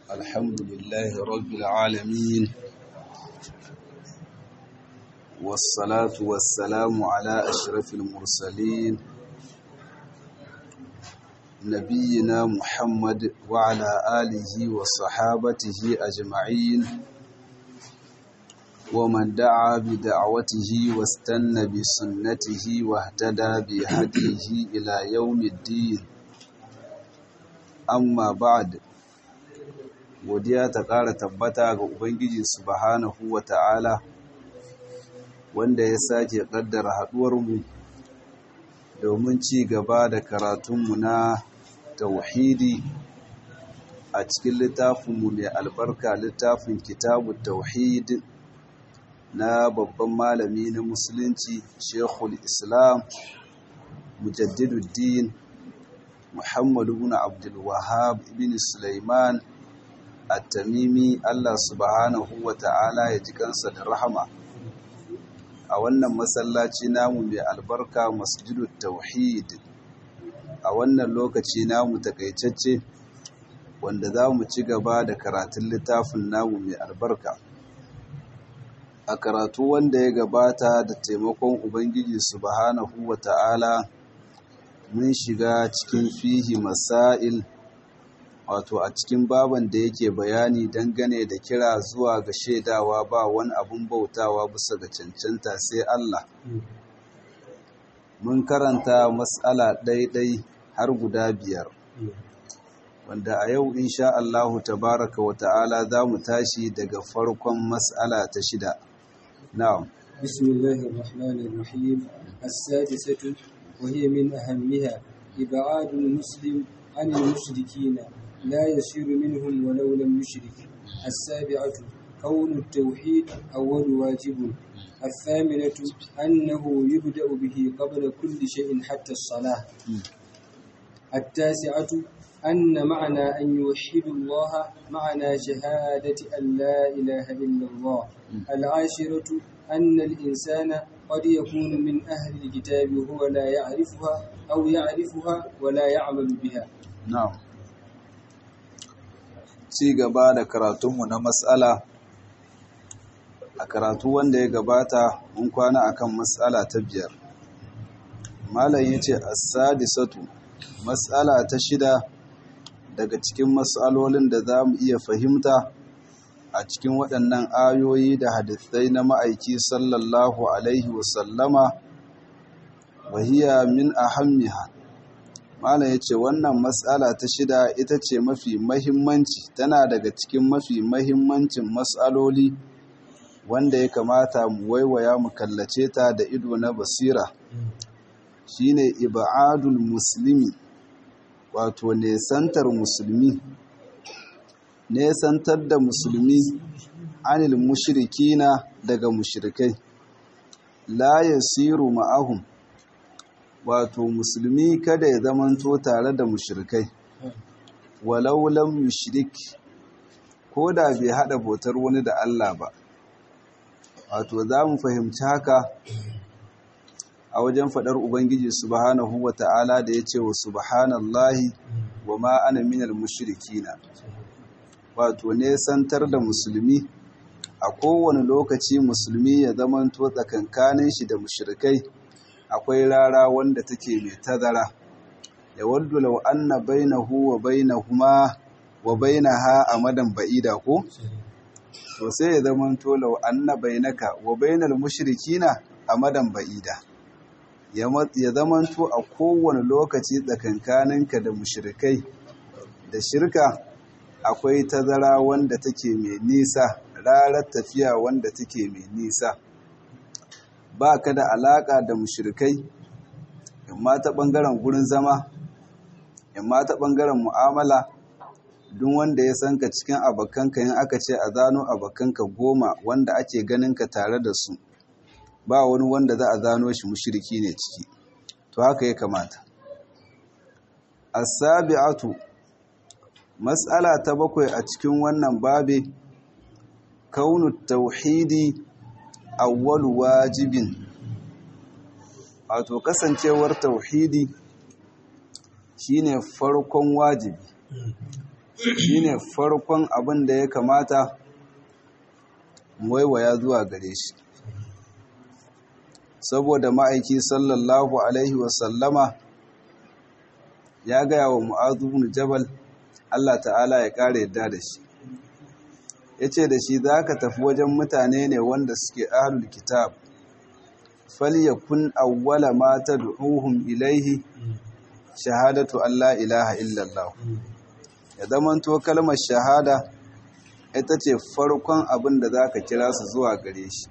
الحمد لله رب العالمين والصلاة والسلام على أشرف المرسلين نبينا محمد وعلى آله وصحابته أجمعين ومن دعا بدعوته واستنى بسنته واهتدى بهديه إلى يوم الدين amma ba'ad godiya ta ƙara tabbata ga ubangiji subhanahu wata'ala wanda ya sake ƙaddara haɗuwarmu domin ci gaba da karatunmu na tauhidi a cikin littafinmu mai albarka littafin kitabu tauhid na babban malami na musulunci shekul islam mujaddiduddin Muhammad ibn Abdul Wahhab ibn Sulaiman At-Tamimi Allah subhanahu wa ta'ala ya ji kansa da rahama a wannan masallaci namu mai albarka Masjidut Tauhid a wannan lokaci namu takaitacce wanda za mu ci gaba da karatun littafin namu mai albarka a karatu wanda ya gabata da taimakon Ubangiji subhanahu wa ta'ala mun shiga cikin fihi masail wato a cikin baban da yake bayani dangane da kira zuwa ga shaidawa ba wani abun bautawa bisa ga cancanta sai Allah mun karanta matsala ɗaiɗai har guda biyar wanda a yau insha Allahu tabaraka wa ta'ala za mu tashi daga farkon matsala ta shida na'am bismillahir rahmanir rahim as-sadisatu وهي من أهمها إبعاد المسلم عن المشركين لا يصير منهم ولو لم يشرك السابعة كون التوحيد أول واجب الثامنة أنه يبدأ به قبل كل شيء حتى الصلاة التاسعة أن معنى أن يوحد الله معنى شهادة أن لا إله إلا الله العاشرة أن الإنسان قد يكون من أهل الكتاب وهو لا يعرفها أو يعرفها ولا يعمل بها na'am ci gaba da karatunmu na matsala a karatu wanda ya gabata mun kwana akan matsala ta biyar malam yace as-sadisatu matsala ta shida daga cikin matsalolin da za mu iya fahimta a cikin waɗannan ayoyi da hadithai na ma'aiki sallallahu alaihi wasallama wahiya min ahammiha malam ya ce wannan matsala ta shida ita ce mafi mahimmanci tana daga cikin mafi mahimmancin matsaloli wanda ya kamata mu waiwaya mu kallace ta da ido na basira shine ibadul muslimi wato nesantar musulmi nesantar da musulmi anil mushrikina daga mushrikai la yasiru ma'ahum wato musulmi kada ya zamanto tare da mushrikai walau lam yushrik ko da bai hada bautar wani da Allah ba wato za mu fahimci haka a wajen faɗar ubangiji subhanahu wata'ala da ya ce wa subhanallahi wa ma ana minal mushrikina wato nesantar da musulmi a kowane lokaci musulmi ya zamanto tsakankanin shi da mushrikai akwai rara wanda take mai tazara ya waddu law anna bainahu wa bainahuma wa bainaha amadan ba'ida ko to sai ya zamanto law anna bainaka wa bainal mushrikina amadan ba'ida ya zamanto a kowane lokaci tsakankaninka da mushrikai da shirka akwai tazara wanda take mai nisa rarar tafiya wanda take mai nisa ba ka da alaƙa da mushrikai imma ta ɓangaren gurin zama imma ta ɓangaren mu'amala duk wanda ya san ka cikin abokanka yin aka ce a zano abokanka goma wanda ake ganin ka tare da su ba wani wanda za a zano shi mushriki ne ciki to haka ya kamata as-sabi'atu Matsala ta bakwai a cikin wannan babe kaunu tauhidi awwalu wajibin wato kasancewar tauhidi shine farkon wajibi shine farkon abin da ya kamata waiwaya zuwa gare shi saboda ma'aiki sallallahu alaihi wasallama ya gaya wa mu'azu bin jabal Allah ta'ala ya ƙara yadda da shi ya ce da shi za ka tafi wajen mutane ne wanda suke ahlul kitab falyakun awwala ma tad'uhum ilaihi shahadatu Allah ilaha illallah ya zamanto kalmar shahada ita ce farkon abin da za ka kira su zuwa gare shi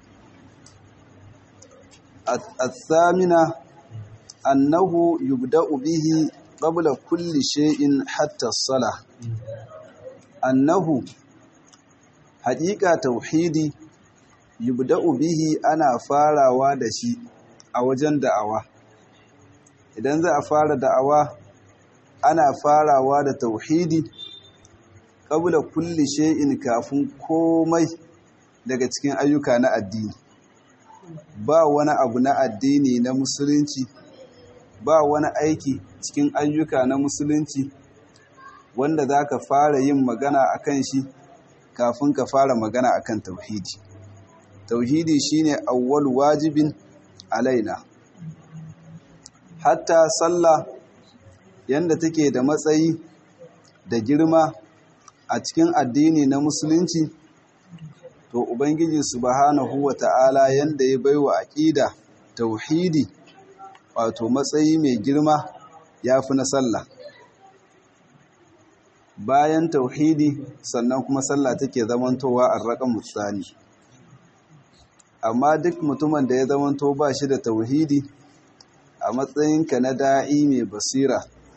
الثامنة أنه يبدأ به قبل كل شيء حتى الصلاة أنه حقيقة توحيدي يبدأ به أنا فارا ودشي أوجن دعوة idan za a fara da'awa ana farawa da tauhidi kabula kulli shay'in kafin komai daga cikin ayyuka na addini ba wani abu na addini na musulunci ba wani aiki cikin ayyuka na musulunci wanda za ka fara yin magana a kan shi kafin ka fara magana a kan tauhidi tauhidi shine awwal wajibin alaina hatta sallah yanda take da matsayi da girma a cikin addini na musulunci to ubangiji subhanahu wata'ala yanda ya baiwa aqida tauhidi wato matsayi mai girma yafi na sallah bayan tauhidi sannan kuma sallah take zamantowa arraqam mutsani amma duk mutumin da ya zamanto ba shi da tauhidi a matsayinka na da'i mai basira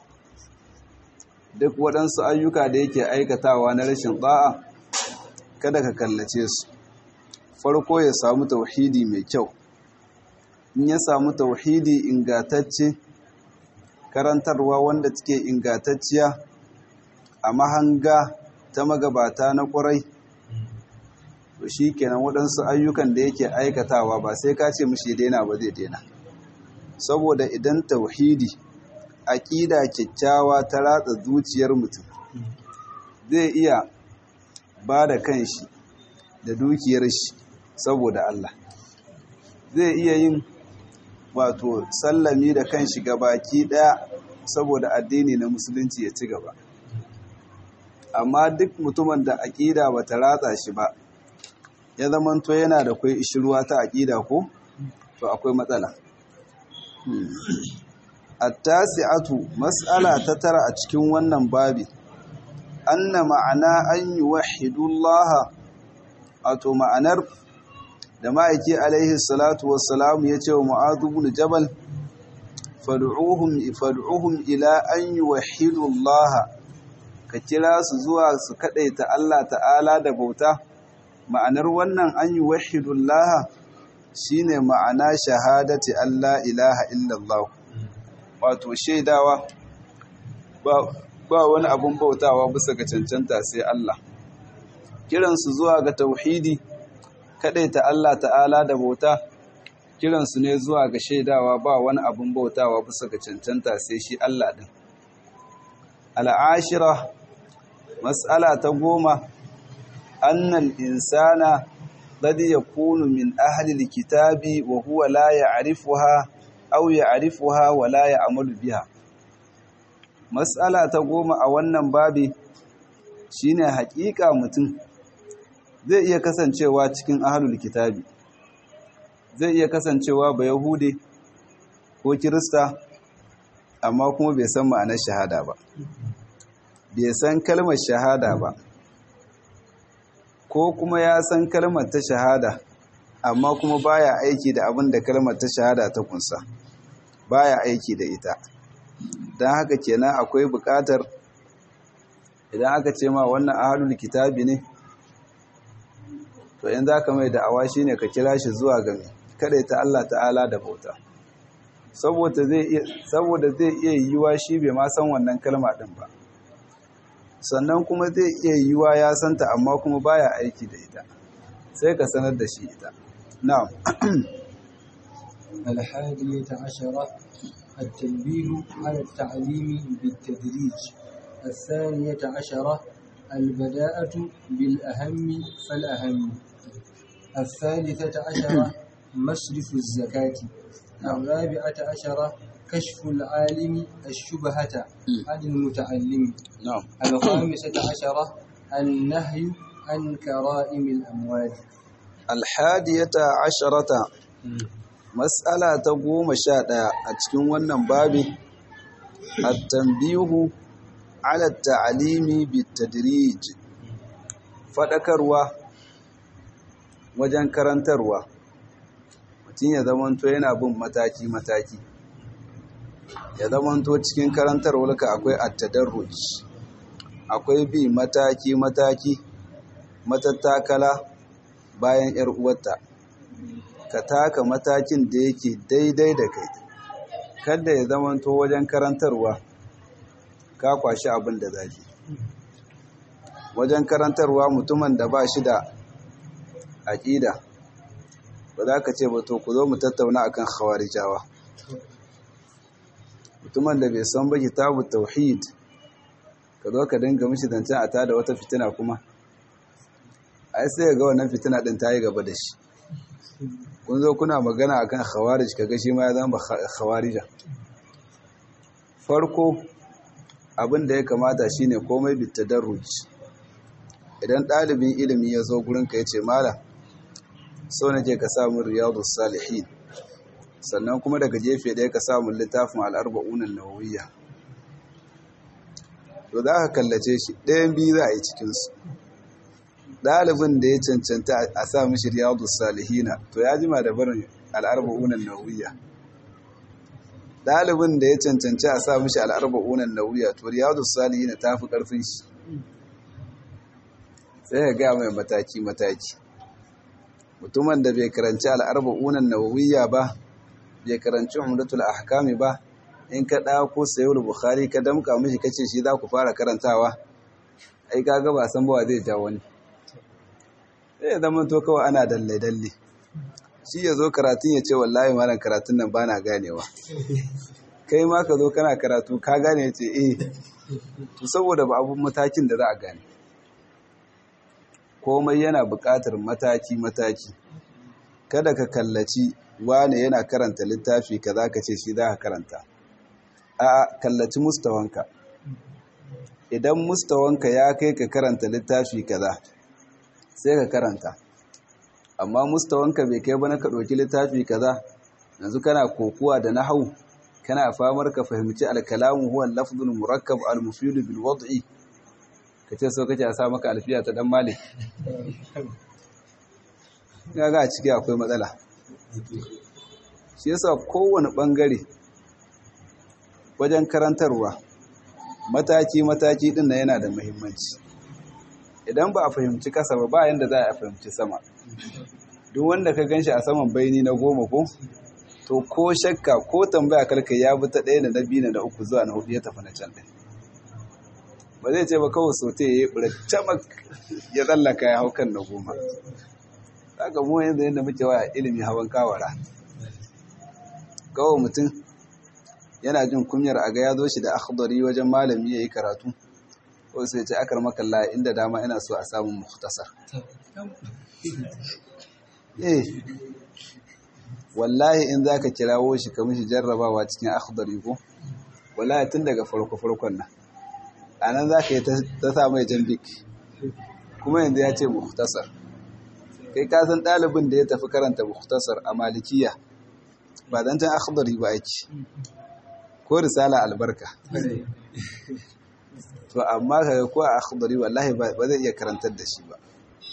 duk waɗansu ayyuka da yake aikatawa na rashin ɗa'a kada ka kallace su farko ya samu tauhidi mai kyau in ya samu tauhidi ingatacce karantarwa wanda take ingatacciya a mahanga ta magabata na ƙwarai to shi kenan waɗansu ayyukan da yake aikatawa ba sai ka ce mishi daina ba zai daina saboda idan tauhidi aƙida kyakkyawa ta ratsa zuciyar mutum zai iya ba da kanshi da dukiyar shi saboda Allah zai iya yin wato sallami da kanshi baki ɗaya saboda addini na musulunci ya ci gaba amma duk mutumin da aƙida ba ta ratsa shi ba ya zamanto yana da kwai ishirwa ta aƙida ko to akwai matsala attasi'atu mas'ala ta tara a cikin wannan babi anna ma'ana an yuwahhidullah wato ma'anar da ma'aiki alaihi salatu wassalam ya ce wa mu'adhu ibn jabal fad'uhum fad'uhum ila an yuwahhidullah ka kira su zuwa su kadaita Allah ta'ala da bauta ma'anar wannan an yuwahhidullah shine ma'ana shahadati Allah ilaha illallah wato shaidawa ba wani abun bautawa bisa ga cancanta sai Allah kiransu zuwa ga tauhidi ta Allah ta'ala da bauta kiransu ne zuwa ga shaidawa ba wani abun bautawa bisa ga cancanta sai shi Allah din al'ashira mas'ala ta goma annal insana qad yakunu min ahli alkitabi wa huwa la ya'rifuha aw ya'rifuha wa la ya'malu biha mas'ala ta goma a wannan babi shine haƙiƙa mutum zai iya kasancewa cikin ahlul kitabi zai iya kasancewa ba yahude ko kirista amma kuma bai san ma'anar shahada ba bai san kalmar shahada ba ko kuma ya san kalmar ta shahada amma kuma baya aiki da abin da kalmar ta shahada ta kunsa baya aiki da ita don haka kenan akwai buƙatar idan aka ce ma wannan ahalul kitabi ne to yanzu aka mai da'awa shine ka kira shi zuwa ga kada ta Allah ta'ala da bauta saboda zai iya saboda zai iya yiwa shi bai ma san wannan kalma din ba sannan kuma zai iya yiwa ya santa amma kuma baya aiki da ita sai ka sanar da shi ita na'am الحادية عشرة التنبيه على التعليم بالتدريج الثانية عشرة البداءة بالأهم فالأهم الثالثة عشرة مصرف الزكاة الرابعة عشرة كشف العالم الشبهة عن المتعلم na'am الخامسة عشرة النهي عن كرائم الأموال alhadiyata asharata mas'ala ta goma sha ɗaya a cikin wannan babi at-tanbihu ala ta'alimi bitadrij fadakarwa wajen karantarwa mutum ya zamanto yana bin mataki mataki ya zamanto cikin karantarwarka akwai at-tadarruj akwai bi mataki mataki matattakala bayan ‘yar uwarta, ka taka matakin da yake daidai da kai, kada ya zamanto wajen karantarwa ka kwashi abin da zafi. Wajen karantarwa mutumin da ba shi da aƙida, ba za ka ce ba to ku zo mu tattauna akan khawarijawa. Mutumin da bai san ba kitabu tauhid, ka zo ka dinga mishi zancen a tada wata fitina kuma. ai sai ga wannan fitina din ta yi gaba da shi kun zo kuna magana akan khawarij kaga shi ma ya zama khawarija farko abin da ya kamata shine komai bitadarruj idan ɗalibin ilimi ya zo gurin ka yace malam so nake ka samu riyadus salihin sannan kuma daga gefe ɗaya ka samu littafin al-arba'un an-nawawiyya to za ka kallace shi ɗayan biyu za a yi cikinsu ɗalibin da ya cancanta a sa mishi riyadu salihina to ya jima da barin al'arba'unan nauyiya ɗalibin da ya cancanci a sa mishi al'arba'unan nauyiya to riyadu salihina ta fi ƙarfin shi sai ya ga mai mataki-mataki mutumin da bai karanci al'arba'unan nauyiya ba bai karanci umdatul ahkami ba in ka ɗako sayar bukhari ka damka mishi kace shi za ku fara karantawa ai kaga ba san bawa zai ja wani sai ya zama to kawai ana dalle-dalle shi ya zo karatun ya ce wallahi malam karatun nan ba na ganewa kai ma ka zo kana karatu ka gane ya ce eh to saboda ba abun matakin da za a gane komai yana buƙatar mataki-mataki kada ka kallaci wane yana karanta littafi ka za ka ce shi za ka karanta a kallaci mustawanka idan mustawanka ya kai ka karanta littafi kaza sai ka karanta amma mustawanka bai kai ba na ka ɗauki littafi kaza yanzu kana kokuwa da nahau kana famar ka fahimci alkalamu huwa lafzul murakkab al-mufid bil wad'i kace so kace a sa maka alfiya ta dan malik kaga a ciki akwai matsala shi yasa kowane bangare wajen karantarwa mataki mataki din nan yana da muhimmanci idan ba a fahimci kasa ba ba yanda za a fahimci sama duk wanda ka ganshi a saman baini na goma ko to ko shakka ko tambaya karka ya bi ta ɗaya da na biyu da na uku zuwa na hudu ya tafi na can ɗin ba zai ce ba kawai sote ya yi ɓura camak ya tsallaka ya hau kan na goma haka mu yanzu yadda muke waya ilimi hawan kawara kawai mutum yana jin kunyar a ga ya zo shi da akhdari wajen malami ya yi karatu ko sai ce akar makalla inda dama ina so a samun muhtasar eh wallahi in za ka kirawo shi ka mishi jarrabawa cikin akhdari ko wallahi tun daga farko-farkon nan a nan za ka yi ta sa mai jambik kuma yanzu ya ce muhtasar kai kasan ɗalibin da ya tafi karanta muhtasar a malikiya ba don can akhdari ba ake ko risala albarka to amma kaga ko a akhdari wallahi ba zai iya karantar da shi ba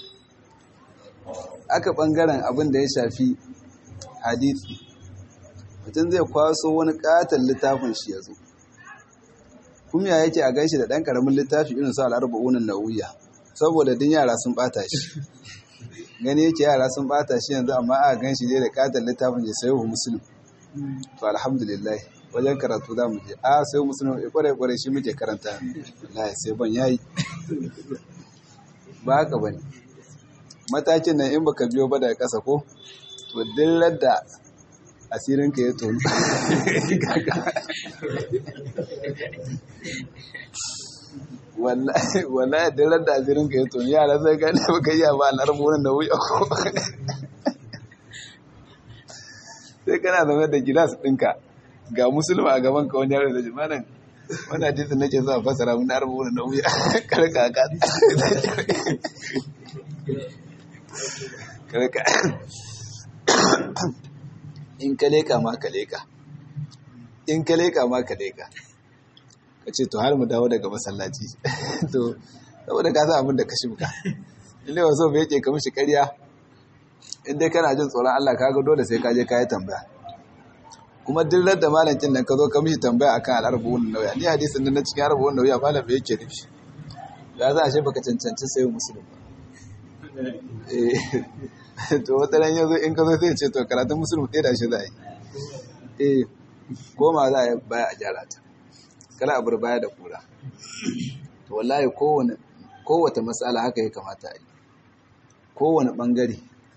aka bangaren abin da ya shafi hadisi mutum zai kwaso wani katon littafin shi ya zo kuma ya yake a gaishe da ɗan ƙaramin littafi irin su al'arba'unan nauyiya saboda din yara sun ɓata shi gani yake yara sun ɓata shi yanzu amma a gan shi ne da katon littafin ya sayo musulun to alhamdulillah wajen karatu za mu je a sayo musulun ya kware kware shi muke karanta wallahi sai ban yayi ba haka bane matakin nan in baka biyo ba daga ƙasa ko to dillar da asirinka ya tonu. wallahi wallahi da ran da asirin ka yato yara sai gane baka yi ba al'arbunan da wuya ko sai kana zama da gilas ɗinka ga musulma a gaban ka wani yaro da jimanin wani hadisin nake zuwa fasara mun arbunan da wuya karka ka karka in ka leka ma ka leka in ka leka ma ka leka ka ce to har mu dawo daga masallaci to saboda ka san abin da ka shimka in ne wasu bai ke ka mishi ƙarya in dai kana jin tsoron Allah ka ga dole sai ka je ka yi tambaya kuma duk da malamin nan ka zo ka mishi tambaya akan al'arbun nauya ni hadisin nan na cikin arbun nauya malam bai yake nufi da za a shi baka cancanci sai musulmi ba eh to wata ran yanzu in ka zo sai ce to karatun musulmi ɗaya da shi za a yi eh goma za a yi baya a gyara ta kala abar baya da kura to wallahi kowane kowace matsala haka ya kamata a yi kowane ɓangare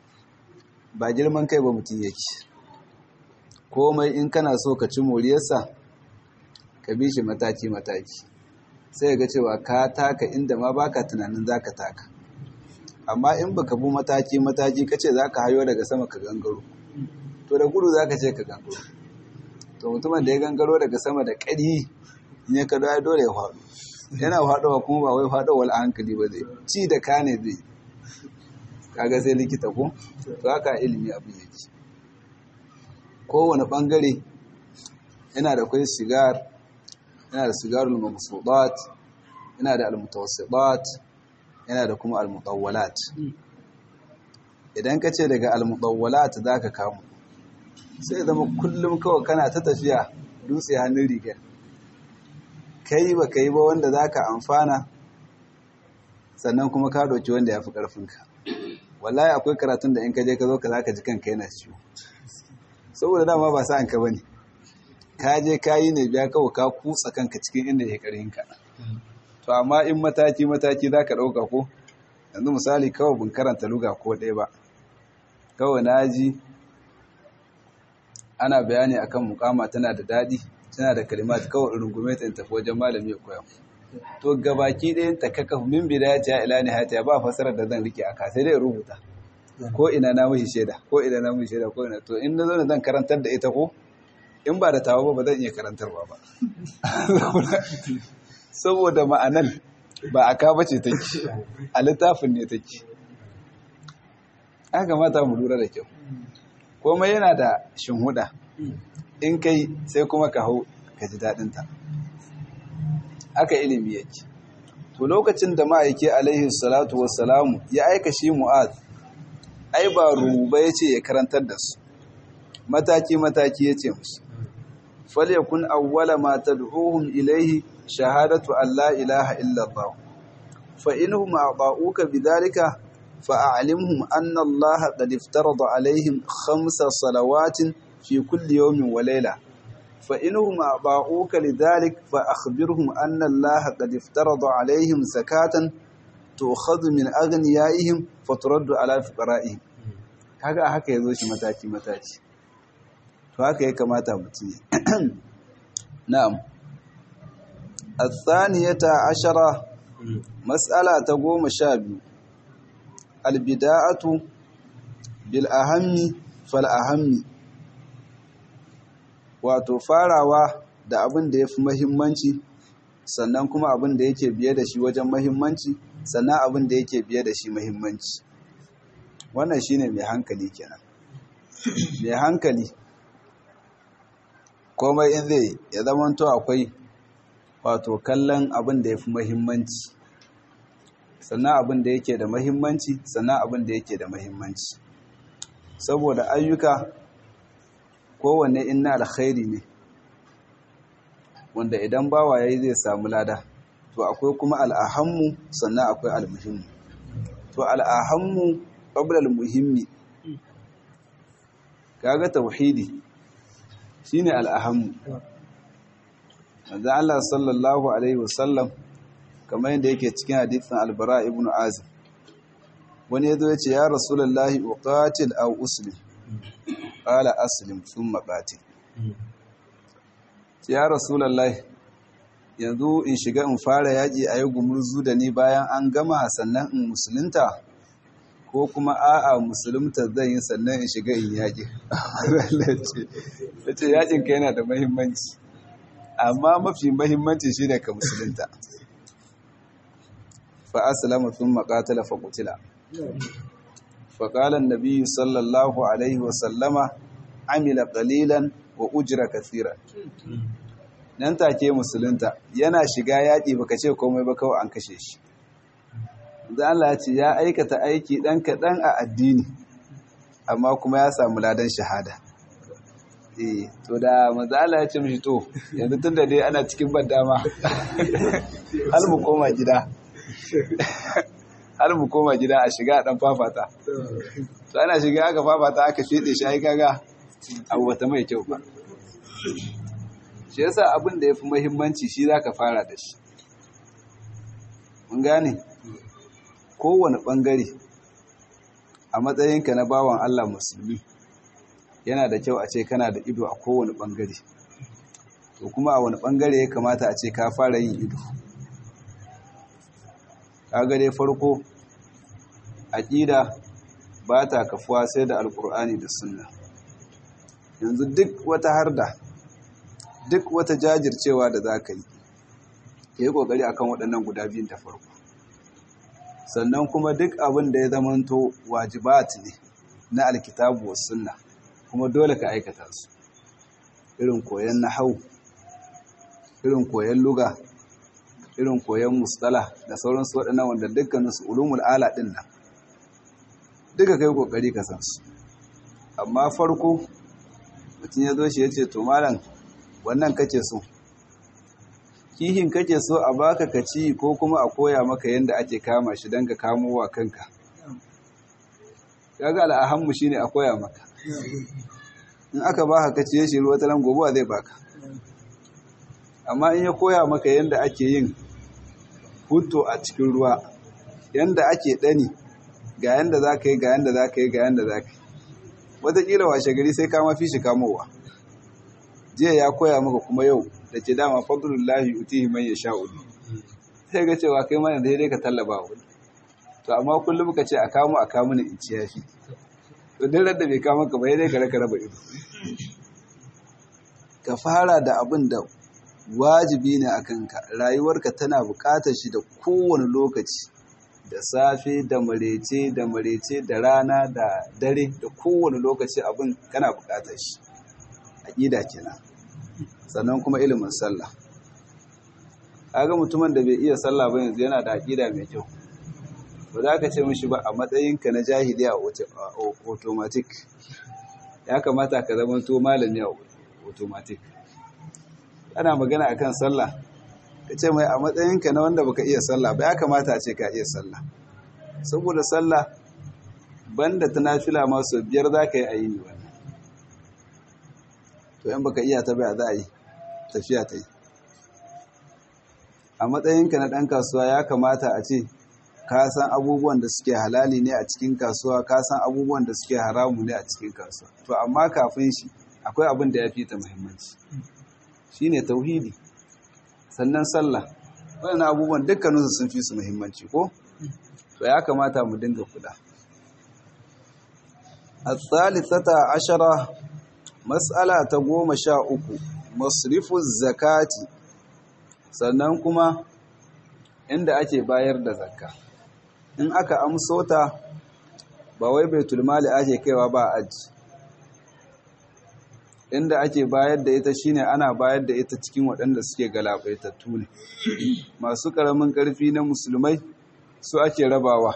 ba girman kai ba mutum yake komai in kana so ka ci moriyarsa ka bi shi mataki-mataki sai ga cewa ka taka inda ma baka tunanin za ka taka amma in baka bi mataki-mataki ka ce za ka hayo daga sama ka gangaro to da gudu za ka ce ka gangaro to mutumin da ya gangaro daga sama da ƙari in ya kada ya dole ya faɗo yana faɗowa kuma ba wai faɗowar a hankali ba zai ci da ka ne zai kaga sai likita ko to haka ilimi abin yake kowane ɓangare yana da kwai sigar yana da sigarul mamsudat yana da almutawassidat yana da kuma almutawwalat idan ka ce daga almutawwalat za ka kamu sai zama kullum kawai kana ta tafiya dutse hannun rigar kai ba ka yi ba wanda za ka amfana sannan kuma ka doki wanda ya fi ƙarfinka wallahi akwai karatun da in ka je ka zo ka za ka ji kanka yana ciwo saboda dama ba sa'an ka bane ka je ka yi ne biya kawai ka kutsa kanka cikin inda ya ƙarhin ka to amma in mataki mataki za ka ɗauka ko yanzu misali kawai bin karanta luga ko ɗaya ba kawai na ji ana bayani akan mukama tana da daɗi tana da kalimat kawai rungume ta tafi wajen malami ya koya to gabaki ɗayan ta kaka min bidaya ta ila ne hata ba fasarar da zan rike aka sai dai rubuta ko ina na mishi shaida ko ina na mishi shaida ko ina to in na zo zan karantar da ita ko in ba da tawa ba ba zan iya karantarwa ba saboda ma'anan ba a ka bace take a littafin ne take aka mata mu lura da kyau komai yana da shinhuda in kai sai kuma ka hau ka ji daɗinta haka ilimi yake to lokacin da ma'aike alaihi salatu wassalamu ya aika shi mu'ad ai ba ruba ya ce ya karantar da su mataki-mataki ya ce musu falyakun awwala ma tad'uhum ilaihi shahadatu an la ilaha illallah fa inhum a'ta'uka bidhalika fa'alimhum anna Allah qad iftarada alaihim khamsa salawatin fi kulli yawmin wa layla fa inhum a'ta'uka lidhalik fa akhbirhum anna Allah qad iftarada alaihim zakatan tu'khadhu min aghniyaihim faturaddu ala fuqara'ihim kaga haka yazo shi mataki mataki to haka ya kamata mutum na'am الثانية عشرة مسألة تقوم شابي البداءة بالأهم فالأهم wato farawa da abin da ya fi mahimmanci sannan kuma abin da yake biye da shi wajen mahimmanci sannan abin da yake biye da shi mahimmanci wannan shine mai hankali kenan mai hankali komai in zai ya zamanto akwai wato kallon abin da ya fi mahimmanci sannan abin da yake da mahimmanci sannan abin da yake da mahimmanci saboda ayyuka kowanne inna alkhairi ne wanda idan bawa yayi zai samu lada to akwai kuma al'ahammu sannan akwai almuhimmu to al'ahammu qabla almuhimmi kaga tauhidi shine al'ahammu manzo Allah sallallahu alaihi wasallam kamar yadda yake cikin hadisin albara ibn azim wani yazo yace ya rasulullahi uqatil aw uslim qala aslim thumma qatil ya rasulullahi yanzu in shiga in fara yaƙi a yi gumurzu da ni bayan an gama sannan in musulunta ko kuma a'a musulunta zan yi sannan in shiga in yaƙi ce yaƙin ka yana da mahimmanci amma mafi mahimmanci shi ne ka musulunta fa asalama sun maƙatala fa kutila faƙalan nabi sallallahu alaihi wasallama amila ƙalilan wa ujira kathira nan take musulunta yana shiga yaƙi baka ce komai ba kawai an kashe shi da Allah ce ya aikata aiki ɗan kaɗan a addini amma kuma ya samu ladan shahada eh to da manzo Allah ya ce mishi to yanzu tunda dai ana cikin ban dama hal mu koma gida hal mu koma gida a shiga dan fafata to ana shiga aka fafata aka fede shi ai kaga abu wata mai kyau ba shi yasa abin da yafi muhimmanci shi zaka fara da shi mun gane kowane bangare a matsayinka na bawan Allah musulmi yana da kyau a ce kana da ido a kowane bangare to kuma a wani bangare ya kamata a ce ka fara yin ido kaga dai farko aqida ba ta kafuwa sai da alkur'ani da sunna yanzu duk wata harda duk wata jajircewa da za ka yi yi kokari akan waɗannan guda biyun ta farko sannan kuma duk abin da ya zamanto wajibat ne na alkitabu was sunna kuma dole ka aikata su irin koyon nahau irin koyon luga irin koyon mustala da sauransu waɗannan wanda dukkaninsu ulumul ala ɗin nan duka kai kokari ka san su amma farko mutum ya zo shi ya ce to malam wannan kake so kihin kake so a baka ka ci ko kuma a koya maka yadda ake kama shi don ka kamo wa kanka kaga al'ahammu shine a koya maka in aka baka ka ciye shi ruwa talan gobe zai baka amma in ya koya maka yadda ake yin hutu a cikin ruwa yadda ake ɗani ga yadda za ka yi ga yadda za ka yi ga yadda za ka yi wataƙila washe gari sai kama fi shi kamowa jiya ya koya maka kuma yau da ke dama fadlullahi utihi man yasha'u sai ga cewa kai ma yanzu dai ka tallaba wani to amma kullum ka ce a kamo a kamo ni in ci yafi to duk da bai kama ka ba dai ka raka raba ido ka fara da abin da wajibi ne a kanka rayuwarka tana buƙatar shi da kowane lokaci da safe da marece da marece da rana da dare da kowane lokaci abin kana buƙatar shi aƙida kenan sannan kuma ilimin sallah kaga mutumin da bai iya sallah ba yanzu yana da aƙida mai kyau ba za ka ce mishi ba a matsayinka na jahili a automatic ya kamata ka zama to malami a automatic ana magana akan sallah ka ce mai a matsayinka na wanda baka iya sallah ba ya kamata a ce ka iya sallah saboda sallah banda ta nafila masu biyar za ka yi a yi ne wannan to yan baka iya ta bai za a yi tafiya ta yi a matsayinka na ɗan kasuwa ya kamata a ce ka san abubuwan da suke halali ne a cikin kasuwa ka san abubuwan da suke haramu ne a cikin kasuwa to amma kafin shi akwai abin da ya fi ta muhimmanci shine tauhidi sannan sallah waɗannan abubuwan dukkaninsu sun fi su muhimmanci ko to ya kamata mu dinga kula الثالثة عشرة مسألة تقوم شاء uku masrifu zakati sannan kuma inda ake bayar da zakka in aka amso ta ba wai baitul mali ake kaiwa ba aji inda ake bayar da ita shine ana bayar da ita cikin waɗanda suke galabaitattu ne masu ƙaramin ƙarfi na musulmai su ake rabawa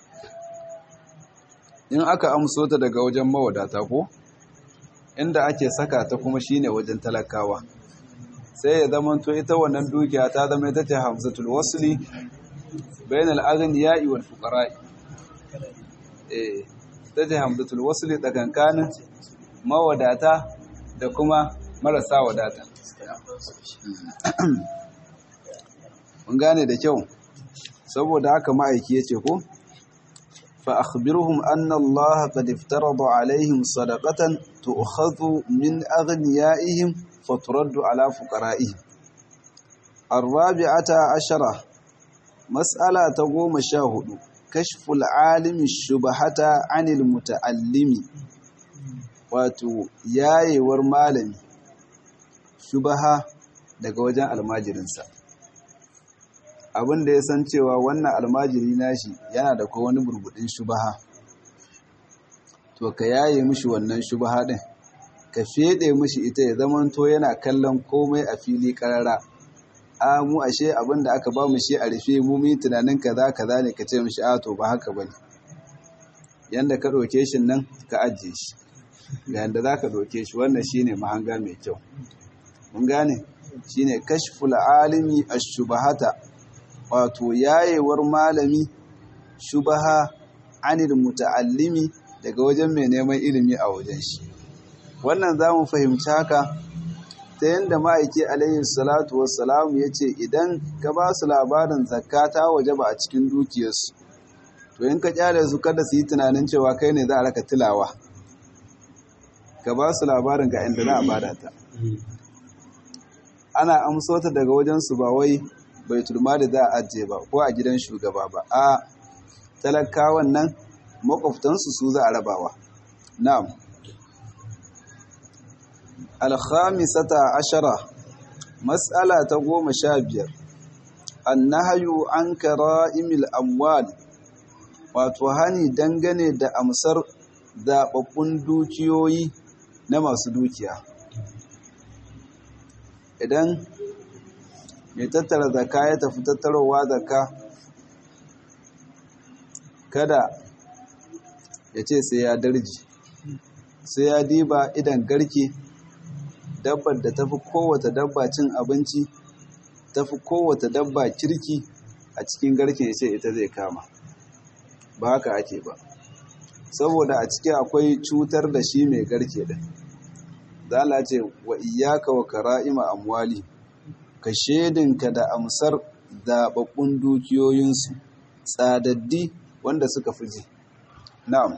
in aka amso ta daga wajen mawadata ko inda ake saka ta kuma shine wajen talakawa sai ya zama to ita wannan dukiya ta zama ita ce hamzatul wasli bainal aghniya'i wal fuqara'i eh ita ce hamzatul wasli tsakankanin mawadata da kuma marasa wadata mun gane da kyau saboda haka ma'aiki yace ko fa akhbirhum anna Allah qad iftarada alaihim sadaqatan tu'khadhu min aghniyaihim faturaddu ala fuqara'ihim arrabi'ata ashara mas'ala ta goma sha hudu kashful alimi shubahata anil muta'allimi wato yayewar malami shubaha daga wajen almajirinsa abin da ya san cewa wannan almajiri nashi yana da wani burbudin shubaha to ka yaye mishi wannan shubaha din ka fede mishi ita ya zamanto yana kallon komai a fili karara a mu ashe abin da aka ba mu shi a rufe mu mu tunanin kaza kaza ne ka ce mishi a to ba haka bane yanda ka ɗauke shi nan ka ajiye shi ga yanda za ka ɗauke shi wannan shine mahanga mai kyau mun gane shine kashful alimi ash-shubahata wato yayewar malami shubaha anil muta'allimi daga wajen mai neman ilimi a wajen shi wannan za mu fahimci haka ta yadda ma'aiki alayhi salatu wassalamu ya ce idan ka ba su labarin zakka ta waje ba a cikin dukiyarsu to in ka kyale su kada su yi tunanin cewa kai ne za a raka tilawa ka ba su labarin ga inda za a bada ta ana amso ta daga wajensu ba wai bai turma da za a ajiye ba ko a gidan shugaba ba a talakawan nan makwabtansu su za a rabawa na'am alkhamisata ashara mas'ala ta goma sha biyar annahayu an kara'imil amwal wato hani dangane da amsar zaɓaɓɓun dukiyoyi na masu dukiya idan mai tattara zaka ya tafi tattarowa zaka kada ya ce sai ya darji sai ya diba idan garke dabbar da tafi kowata dabba cin abinci tafi kowata dabba kirki a cikin garken ya ce ita zai kama ba haka ake ba saboda a ciki akwai cutar da shi mai garke din zala ce wa iyaka wa kara'ima amwali ka shedinka da amsar zababbun dukiyoyinsu tsadaddi wanda suka fi ji na'am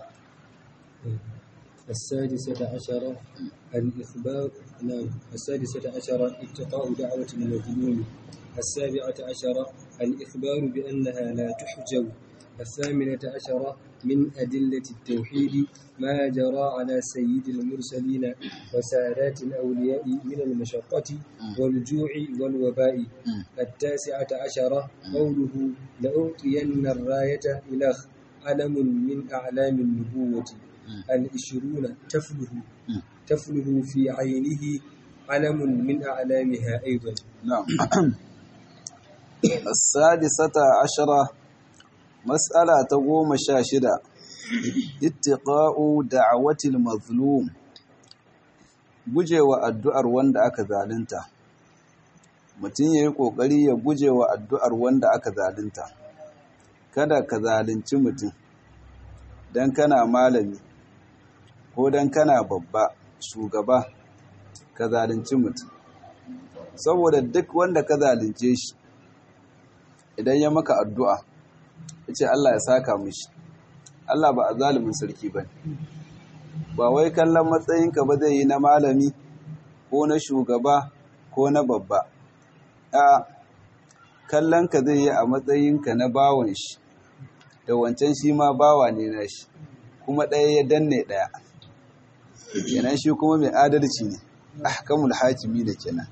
السادسة عشرة الإخبار نعم السادسة عشرة اتقاء دعوة المظلوم السابعة عشرة الإخبار بأنها لا تحجب الثامنة عشرة من أدلة التوحيد ما جرى على سيد المرسلين وسادات الأولياء من المشقة والجوع والوباء التاسعة عشرة قوله لأعطين الراية إلى علم من أعلام النبوة العشرون تفله تفله في عينه علم من أعلامها أيضا نعم السادسة عشرة مسألة تقوم شاشدة اتقاء دعوة المظلوم gujewa addu'ar wanda aka zalunta mutum ya yi ƙoƙari ya gujewa addu'ar wanda aka zalunta kada ka zalunci mutum don kana malami ko don kana babba shugaba ka zalunci mutum saboda duk wanda ka zalunce shi idan ya maka addu'a ya ce Allah ya saka mishi Allah ba a zalimin sarki ba ba wai kallon matsayinka ba zai yi na malami ko na shugaba ko na babba a kallon ka zai yi a matsayinka na bawon shi da wancan shi ma bawa ne na shi kuma ɗaya ya danne ɗaya kenan shi kuma mai adalci ne ahkamul hakimi da kenan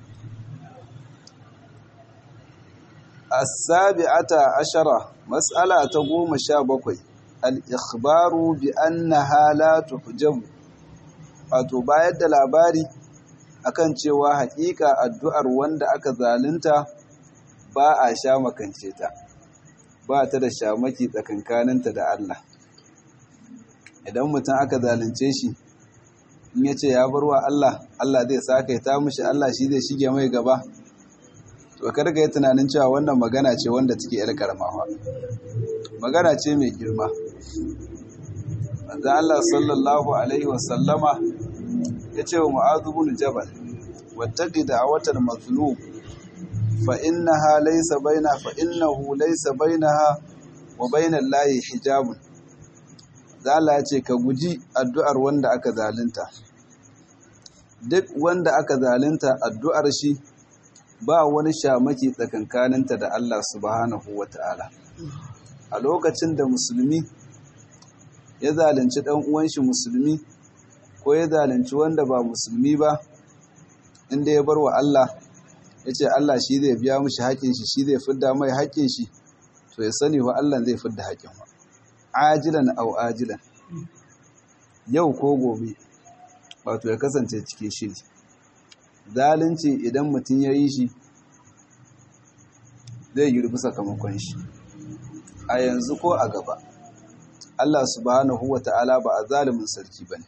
as-sabi'ata ashara mas'ala ta goma sha bakwai al-ikhbaru bi annaha la tuhjabu wato bayar da labari akan cewa haƙiƙa addu'ar wanda aka zalunta ba a sha makance ta ba ta da shamaki tsakankaninta da Allah idan mutum aka zalunce shi in ya ce ya barwa Allah Allah zai saka ta mushi Allah shi zai shige mai gaba to karga yi tunanin cewa wannan magana ce wanda take yar karamawa magana ce mai girma manzo Allah sallallahu alaihi wasallama ya ce wa Mu'adh ibn Jabal wattaqi da'watal mazlum fa innaha laysa baina fa innahu laysa bainaha wa bainal lahi hijabun Allah ya ce ka guji addu'ar wanda aka zalunta duk wanda aka zalunta addu'ar shi ba wani shamaki tsakankaninta da Allah subhanahu wata'ala a lokacin da musulmi ya zalunci dan uwan shi musulmi ko ya zalunci wanda ba musulmi ba inda ya bar wa Allah ya ce Allah shi zai biya mushi haƙin shi shi zai fidda mai haƙin shi to ya sani wa Allah zai fidda haƙin wa ajilan au ajilan yau ko gobe wato ya kasance cikin shiri zalunci idan mutum ya yi shi zai girbi sakamakon shi a yanzu ko a gaba Allah subhanahu wa ta'ala ba a zalimin sarki ba ne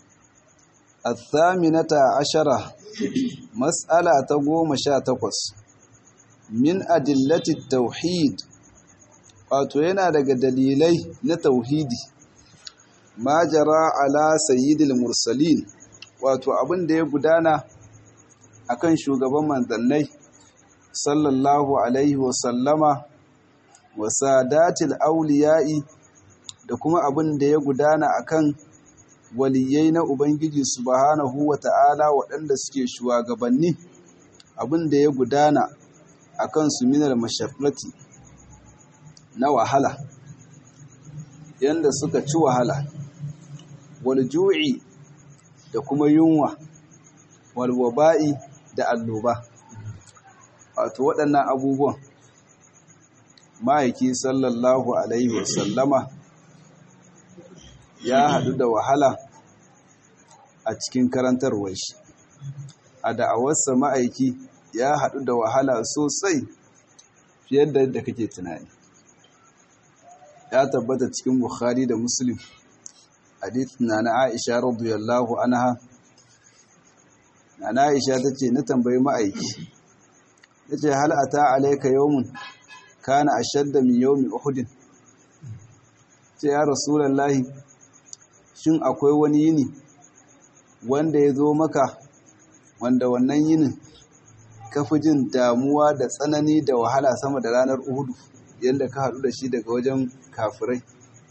الثامنة عشرة مسألة تقوم شاتقص من أدلة التوحيد wato yana daga dalilai na tauhidi ma jara ala sayyidil mursalin wato abin da ya gudana akan shugaban manzannai sallallahu alaihi wa sallama wa sadatil auliya'i da kuma abin da ya gudana akan waliyai na ubangiji subhanahu wa ta'ala waɗanda suke shugabanni abin da ya gudana akan su minar mashaqqati na wahala yanda suka ci wahala wal ju'i da kuma yunwa wal waba'i da alloba wato waɗannan abubuwan ma'aiki sallallahu alaihi wasallama ya haɗu da wahala a cikin karantarwar shi a da'awarsa ma'aiki ya haɗu da wahala sosai fiye da yadda kake tunani ya tabbata cikin bukhari da muslim hadith na na aisha radiyallahu anha na aisha ta ce na tambayi ma'aiki ta ce hal ata alaika yawmun kana ashadda min yawmi uhudin ce ya rasulallahi shin akwai wani yini wanda ya zo maka wanda wannan yinin ka fi jin damuwa da tsanani da wahala sama da ranar uhudu yadda ka haɗu da shi daga wajen kafirai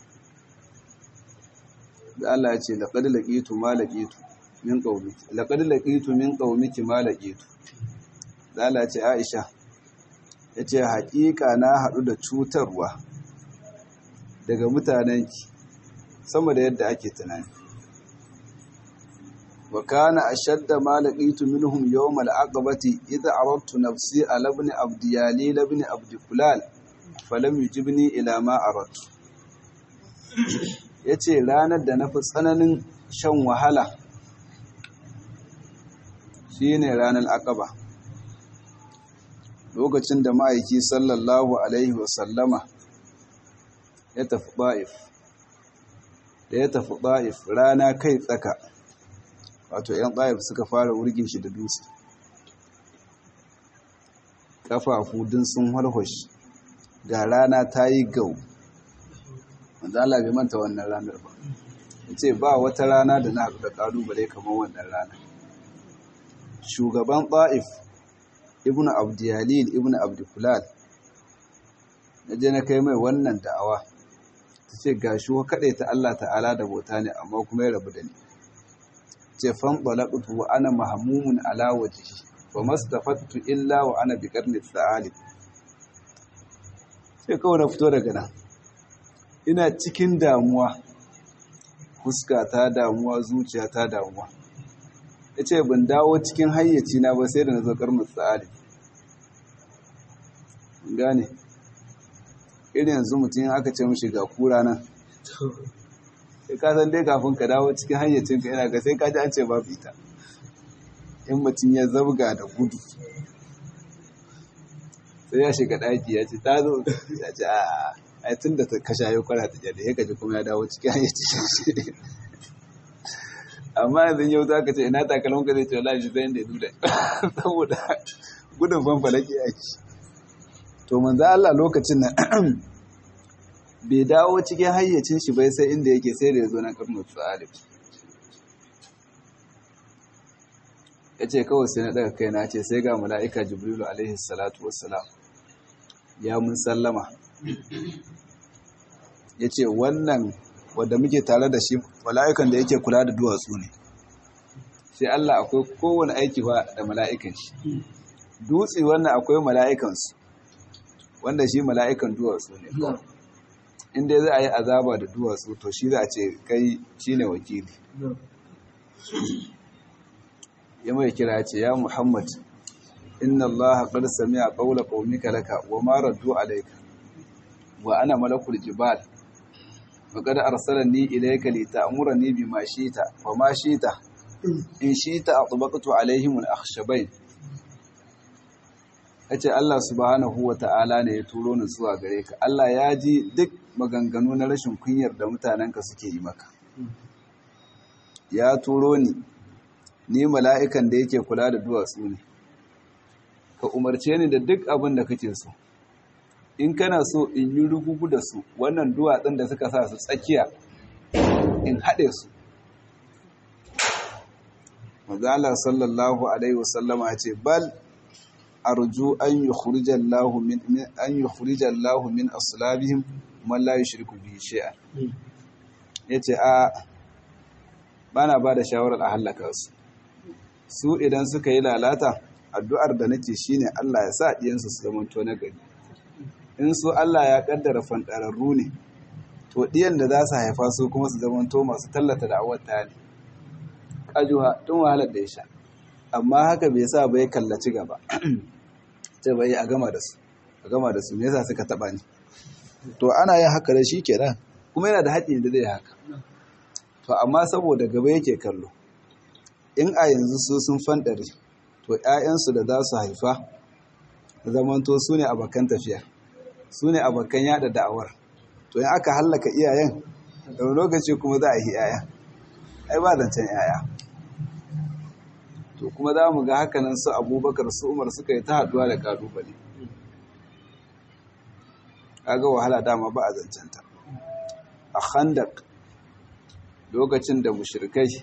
da Allah ya ce laƙad laƙitu ma laƙitu min ƙaumiki laƙad laƙitu min ƙaumiki ma laƙitu da Allah ya ce Aisha ya ce haƙiƙa na haɗu da cutarwa daga mutanenki sama da yadda ake tunani wa kana ashadda ma laqitu minhum yawm al-aqabati idha aradtu nafsi ala ibn abdiyali ibn abdikulal falam yujibni ila ma aradtu yace ranar da nafi tsananin shan wahala shine ranar aqaba lokacin da ma'aiki sallallahu alaihi wasallama ya tafi ba'if da ya tafi ba'if rana kai tsaka wato 'yan ba'if suka fara wurgin shi da dutse ƙafafu din sun harhoshi ga rana ta yi gau wanda Allah bai manta wannan ranar ba ce ba wata rana da na haɗu da ƙalubale kamar wannan rana shugaban ba'if ibn abdiyalil ibn abdikulal na je na kai mai wannan da'awa ta ce ga shi wa kaɗai ta Allah ta'ala da bauta ne amma kuma ya rabu da ni ce fan ɓalaɓutu wa ana mahamumun ala wajihi wa mastafattu illa wa ana bi ƙarni tsa'ali sai kawai na fito daga nan ina cikin damuwa fuska ta damuwa zuciya ta damuwa ya ce ban dawo cikin hayyaci na ba sai da na zo ƙarni tsa'ali gane irin yanzu mutum aka ce mashi ga kura nan sai ka san dai kafin ka dawo cikin hayyacinka yana ga sai ka ji an ce babu ita in mutum ya zabga da gudu sai ya shiga ɗaki ya ce ta zo ya ce a a tun da ka shayo kwara ta jade ya kaji kuma ya dawo cikin hayyacin shi amma yanzu yau za ka ce ina takalon ka zai ce wala shi zai da ya duda saboda gudun fanfalaki ake to manzo Allah lokacin nan bai dawo cikin hayyacin shi bai sai inda yake sai da ya zo na karnu tsalib ya ce kawai sai na daga kai na ce sai ga mala'ika jibrilu alaihi salatu wassalam ya mun sallama ya ce wannan wadda muke tare da shi mala'ikan da yake kula da duwatsu ne sai Allah akwai kowane aiki ba da mala'ikan shi dutse wannan akwai mala'ikansu wanda shi mala'ikan duwatsu ne inda za a yi azaba da duwatsu to shi za a ce kai shi ne wakili ya mai kira ce ya muhammad inna allaha qad sami'a qawla qaumika laka wa ma raddu alayka wa ana malakul jibal wa qad arsalani ilayka li ta'murani bima shita wa ma shita in shita atbaqtu alaihim al-akhshabain yace Allah subhanahu wa ta'ala ne ya turo ni zuwa gare ka Allah ya ji duk maganganu na rashin kunyar da mutanenka suke yi maka ya turo ni ni mala'ikan da yake kula da duwatsu ne ka umarce ni da duk abin da kake so in kana so in yi rugugu da su wannan duwatsun da suka sa su tsakiya in haɗe su mazalar sallallahu alaihi wasallama ce bal arju an yi khurijallahu min an yi khurijallahu min aslabihim man la yushriku bihi shay'an yace a bana ba da shawarar a hallaka su su idan suka yi lalata addu'ar da nake shine Allah ya sa diyansu su zama to nagari in su Allah ya kaddara fandararru ne to diyan da za su haifa su kuma su zama to masu tallata da'awar ta ne kajuwa tun wahalar da ya sha amma haka bai sa bai kallaci gaba ta bai a gama da su a gama da su me yasa suka taba ni to ana yin haka da shi kenan kuma yana da haƙƙi da zai haka to amma saboda gaba yake kallo in a yanzu su sun fandare to ‘ya'yansu da za su haifa zamanto su ne abokan tafiya su ne abokan yada da'awar to in aka hallaka iyayen da lokaci kuma za a yi ‘ya'ya ai ba zancen ‘ya'ya to kuma za mu ga hakanan su abubakar su umar suka yi ta haduwa da kalubale kaga wahala dama ba a zancenta a khandak lokacin da mushrikai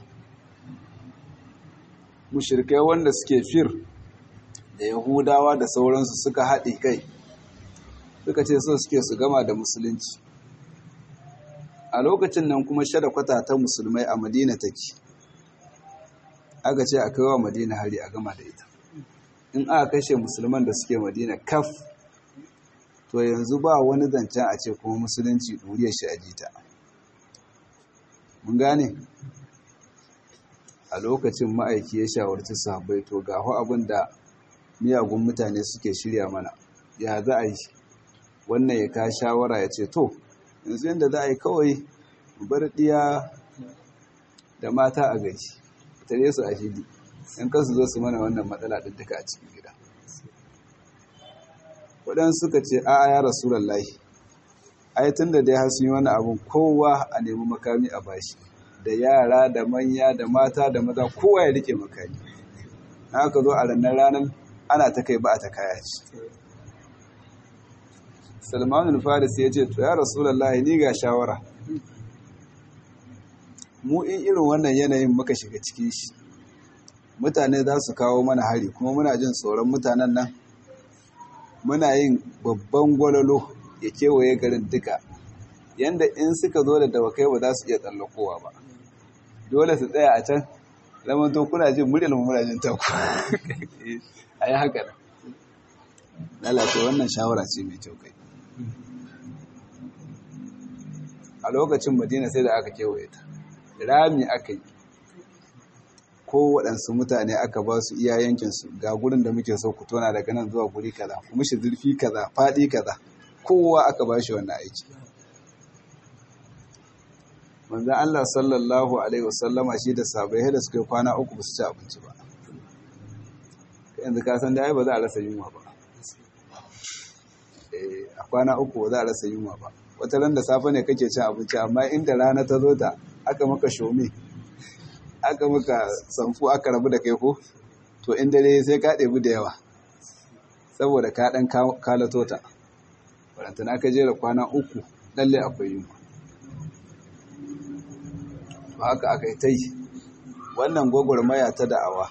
mushrikai wanda suke fir da yahudawa da sauransu suka haɗe kai suka ce so suke su gama da musulunci a lokacin nan kuma shada kwata ta musulmai a madina take aka ce a kai wa madina hari a gama da ita in aka kashe musulman da suke madina kaf to yanzu ba wani zancen a ce kuma musulunci ɗuriyar shi a jita mun gane a lokacin ma'aiki ya shawarci sahabbai to ga abin da miyagun mutane suke shirya mana ya za a yi wannan ya ka shawara ya ce to yanzu yadda za a yi kawai bar ɗiya da mata a gaji tare su a fili in kansu zo su mana wannan matsala ɗin duka a cikin gida waɗansu suka ce a ya rasulallahi ai tun da dai sun yi wani abun kowa a nemi makami a bashi da yara da manya da mata da maza kowa ya rike makami na aka zo a ranar ranar ana ta kai ba a ta kaya ce salmanul faris ya ce to ya rasulallahi ni ga shawara mu in irin wannan yanayin muka shiga cikin shi mutane za su kawo mana hari kuma muna jin tsoron mutanen nan muna yin babban gwalolo ya kewaye garin duka yanda in suka zo da dawakai ba za su iya tsallakowa ba dole su tsaya a can zaman to kuna jin muryar muna jin taku a yi haka lalata wannan shawara ce mai kyau kai a lokacin madina sai da aka kewaye ta rami aka yi ko waɗansu mutane aka ba su iya yankinsu ga gurin da muke so ku tona daga nan zuwa guri kaza kuma shi zurfi kaza faɗi kaza kowa aka ba shi wannan aiki manzan Allah sallallahu alaihi wasallama shi da sabai da suka yi kwana uku ba su ci abinci ba yanzu ka san da ai ba za a rasa yunwa ba a kwana uku ba za a rasa yunwa ba wata ran da safe ne kake cin abinci amma inda rana ta zo ta aka maka shome aka maka samfu aka rabu da kai ko to in dare sai ka ɗebi da yawa saboda ka ɗan kalato ta wadantana ka jera kwana uku lalle akwai yunwa ba haka aka yi ta yi wannan gwagwarmaya ta da'awa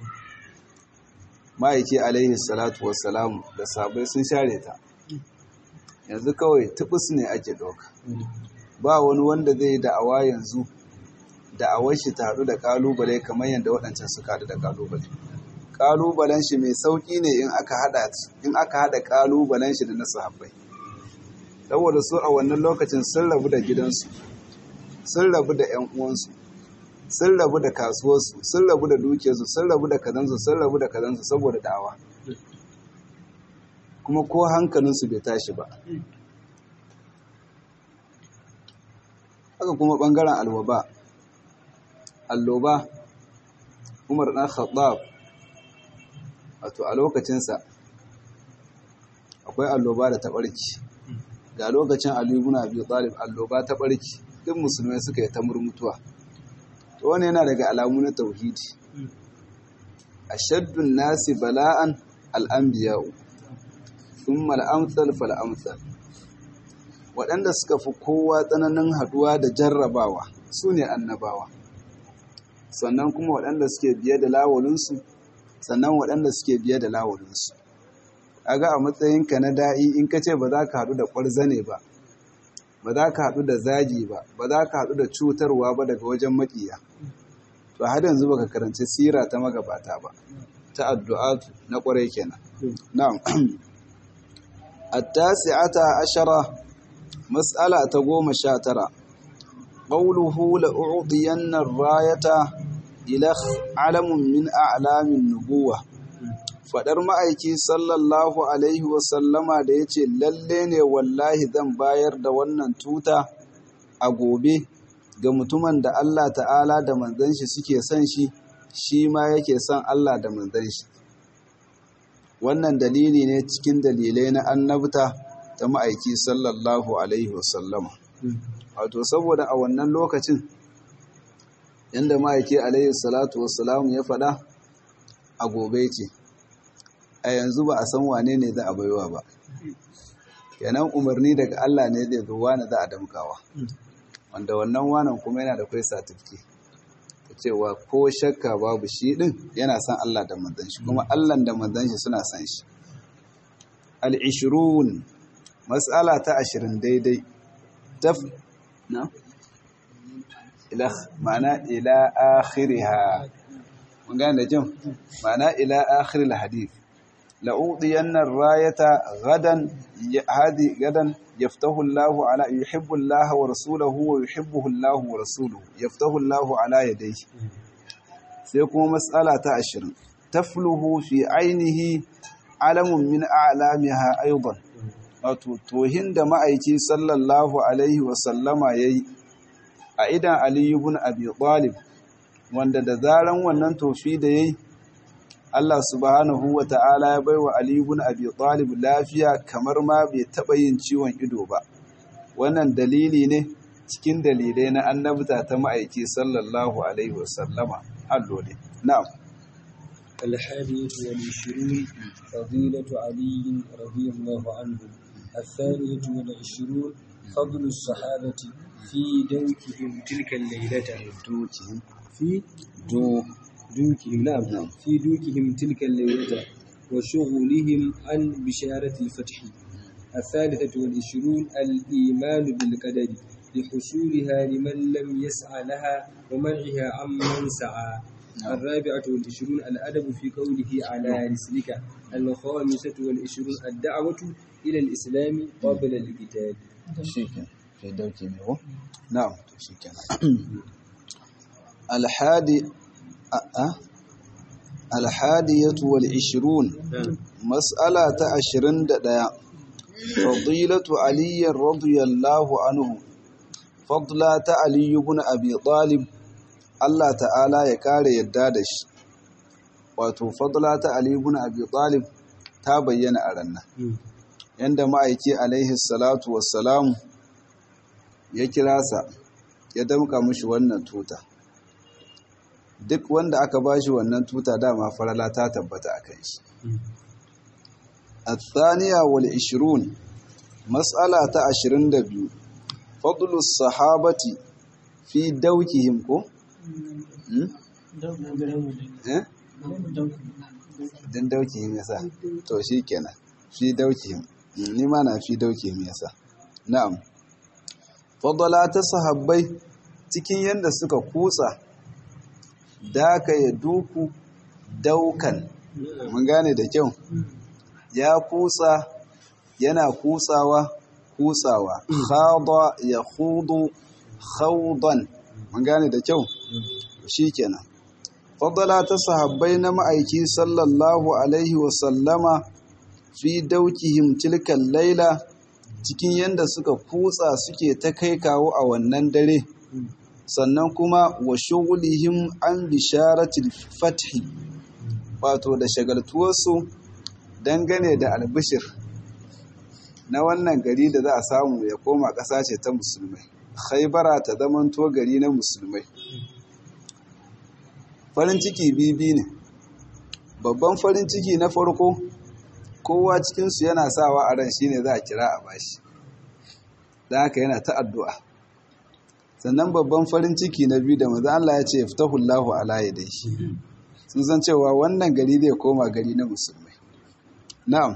ma'aiki alaihi salatu wassalamu da sabai sun share ta yanzu kawai tubus ne ake ɗauka ba wani wanda zai yi da'awa yanzu da'awar shi ta haɗu da ƙalubale kamar yadda waɗancan suka haɗu da ƙalubale kalubalen shi mai sauki ne in aka hada in aka hada kalubalen shi da na sahabbai saboda su a wannan lokacin sun rabu da gidansu sun rabu da ƴan uwansu sun rabu da kasuwarsu sun rabu da dukiyarsu sun rabu da kazansu sun rabu da kazansu saboda dawa kuma ko hankalinsu bai tashi ba haka kuma ɓangaren alwaba alloba umar ɗan khattab wato a lokacinsa akwai alloba da taɓarki ga lokacin alibuna biyu ɗalib alloba taɓarki duk musulmai suka yi ta murmutuwa to wani yana daga alamu na tauhidi ashaddun nasi bala'an al'ambiya'u thumma al'amsal fal'amsal waɗanda suka fi kowa tsananin haɗuwa da jarrabawa su ne annabawa sannan kuma waɗanda suke biye da lawalinsu sannan waɗanda suke biye da lawalinsu a ga a matsayinka na da'i in ka ce ba za ka haɗu da ƙwarzane ba ba za ka haɗu da zagi ba ba za ka haɗu da cutarwa ba daga wajen maƙiya to har yanzu baka karanci sira ta magabata ba ta addu'a na ƙwarai kenan na'am التاسعة عشرة مسألة تقوم شاترة قوله لأعطين الراية إلى علم من أعلام النبوة fadar ma'aiki sallallahu alaihi wasallama da ya ce lalle ne wallahi zan bayar da wannan tuta a gobe ga mutumin da Allah ta'ala da manzan shi suke son shi shi ma yake son Allah da manzan shi wannan dalili ne cikin dalilai na annabta ta ma'aiki sallallahu alaihi wasallama wato saboda a wannan lokacin yadda ma'aiki alaihi salatu wassalamu ya faɗa a gobe ce a yanzu ba a san wane ne za a baiwa ba kenan umarni daga Allah ne zai zo wani za a damkawa wanda wannan wanan kuma yana da kai satifki ta cewa ko shakka babu shi din yana son Allah da manzon shi kuma Allah da manzon shi suna son shi al-ishrun mas'ala ta 20 daidai taf na ila ma'ana ila akhiriha mun gane da jin ma'ana ila akhiril hadith لأوضين الراية غدا هذه غدا يفتح الله على يحب الله ورسوله ويحبه الله ورسوله يفتح الله على يديه سيكون مسألة عشر تفله في عينه علم من أعلامها أيضا توهن da ma'aiki sallallahu alaihi wasallama ya yi a idan aliyu bin abi talib wanda da zaran wannan tofi da ya yi Allah subhanahu wa ta'ala ya baiwa Ali ibn Abi Talib lafiya kamar ma bai taɓa yin ciwon ido ba. Wannan dalili ne cikin dalilai na annabta ta ma'aiki sallallahu Alaihi wasallama. Allo ne. Na'am. الحادية والعشرون فضيلة علي رضي الله عنه الثانية والعشرون فضل الصحابة في دوكهم تلك الليلة دوكهم في دو دوكهم نعم في دوكهم تلك الليلة وشغلهم عن بشارة الفتح الثالثة والعشرون الإيمان بالقدر لحصولها لمن لم يسعى لها ومنعها عمن سعى الرابعة والعشرون الأدب في قوله على رسلك الخامسة والعشرون الدعوة إلى الإسلام قبل الكتاب شيكا في دوكي ميو نعم شيكا الحادي alhadiyatu wal ishirun mas'ala ta ashirin da ɗaya fadilatu aliyyar radiyallahu anhu fadla ta aliyu bin abi talib Allah ta'ala ya kare yadda da shi wato fadla ta aliyu bin abi talib ta bayyana a rannan yanda ma'aiki alaihi salatu wassalamu ya kira sa ya damka mishi wannan tuta duk wanda aka bashi wannan tuta dama farala ta tabbata a kan shi. Athaniya wal ishirun mas'ala ta ashirin da biyu fadlus sahabati fi daukihim ko? Din daukihim yasa to shi kenan fi daukihim ni ma na fi daukihim yasa na'am fadala ta sahabbai cikin yadda suka kutsa daka ya duku daukan mun gane da kyau ya kutsa yana kutsawa kutsawa khada ya khudu khawdan mun gane da kyau shikenan fadala ta sahabbai na ma'aiki sallallahu alaihi wa sallama fi daukihim tilkan laila cikin yanda suka kutsa suke ta kai kawo a wannan dare sannan kuma wa shugulihim an bisharatil fathi wato da shagaltuwarsu dangane da albishir na wannan gari da za a samu ya koma ƙasa ce ta musulmai khaibara ta zamanto gari na musulmai farin ciki bibi ne babban farin ciki na farko kowa cikinsu yana sawa a ran shine za a kira a bashi da haka yana ta addu'a sannan babban farin ciki na biyu da maza Allah ya ce fitahullahu ala yadayhi sun san cewa wannan gari zai koma gari na musulmai na'am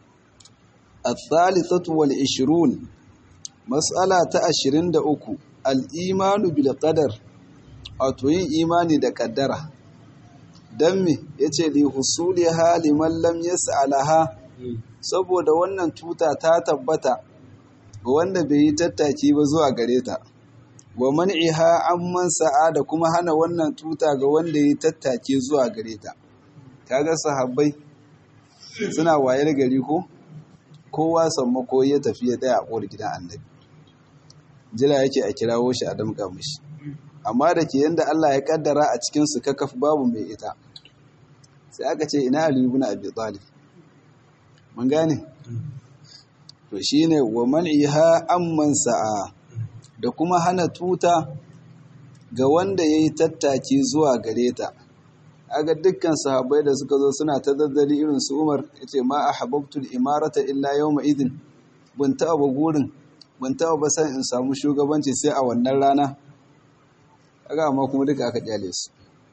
الثالثة والعشرون مسألة عشرين دا أكو الإيمان بالقدر أتوين إيماني دا قدرة دمي يتي لحصولها لمن لم يسألها saboda wannan tuta ta tabbata ga wanda bai yi tattaki ba zuwa gare ta wa man'iha amman sa'a da kuma hana wannan tuta ga wanda ya yi tattaki zuwa gare ta kaga sahabbai suna wayar gari ko kowa sammako ya tafi ya tsaya a ƙowar gidan annabi jira yake a kirawo shi a damƙa mishi amma da ke yadda Allah ya kaddara a cikinsu kakaf babu mai ita sai aka ce ina aliyu bin abi talib mun gane to shine wa man'iha amman sa'a da kuma hana tuta ga wanda yayi tattaki zuwa gare ta aga dukkan sahabbai da suka zo suna ta daddali irin su Umar yace ma ahabbtul imarata illa yawma idin ban taɓa ba gurin ban taɓa ba san in samu shugabanci sai a wannan rana aga amma kuma duka aka kyale su